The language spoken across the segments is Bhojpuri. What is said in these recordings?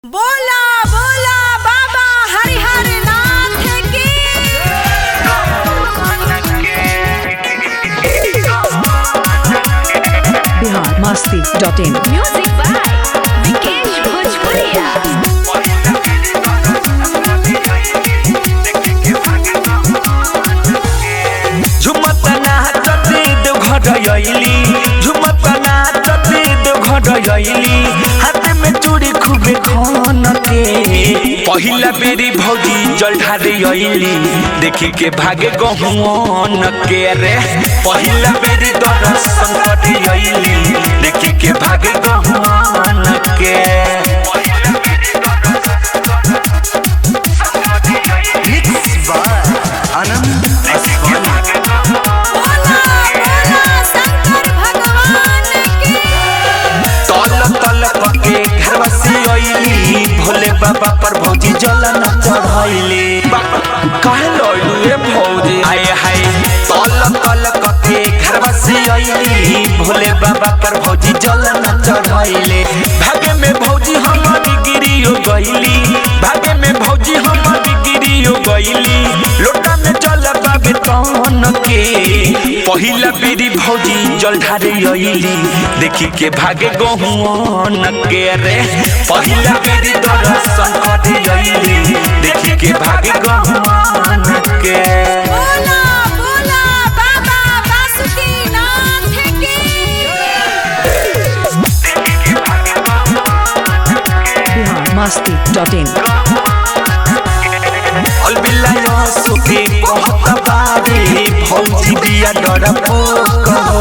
बोला बोला बाबा हरिहर नाथ की Bihar Masti dot in music by Vikesh भोजपुरिया झुमत नाचती दो घर अइली झुमत नाचती दो घर अइली हाथ में चूड़ी खूबे खन के पहिला बेरी भौजी जल ढारे अइली देखी के भागे गहुन के रे पहिला बेरी दर्शन करे अइली देखी के भागे गहुन के बोला बोला शंकर भगवान की तल तल पके घरवा से अइली भोले बाबा पर भौजी जल न चढ़ैली काहे लइलू ए भौजी आय हाय तल तल पके घरवा से अइली भोले बाबा पर भौजी जल न चढ़ैली भागे में भौजी हमारी गिरियो गइली भागे में भौजी हमारी गिरियो गइली लोटा में जल बाबे तन के पहिला बेरी भौजी जल ढारे अइली देखी के भागे गहुन के रे पहिला बेरी दर्शन करे अइली देखी के भागे गहुन के बोला बोला बाबा बासुकीनाथ की बिहार मस्ती डॉट इन अलबिल्ला सुखी कहत बारी भौजी बिया डर कहो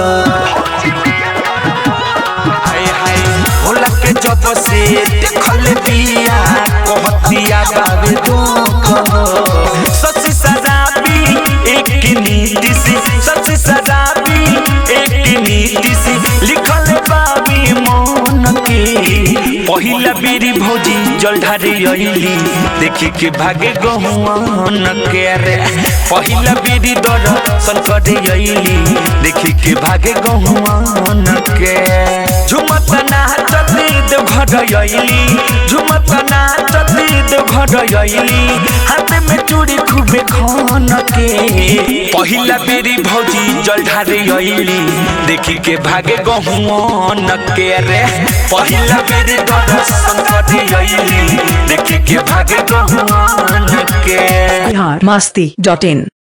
हाय हाय भोला के जब से देखल बिया कहतिया बाबे दो कहो सच सराबी एक नीति से सच सराबी एक नीति से लिखल बाबी मन के पहिला बेरी भौजी जल ढारे अइली देखी के भागे गहुआन के रे पहिला बेरी दर्शन करे अइली देखी के भागे गहुआन के झुमत नाचती दो घर अइली झुमत नाचती दो घर अइली हाथ में चूड़ी खूबे खन के पहिला बेरी भौजी जल ढारे अइली देखी के भागे गहुआन के रे पहिला बेरी दर्शन करे अइली देखी के भागे गहुआन के बिहार मस्ती डॉट इन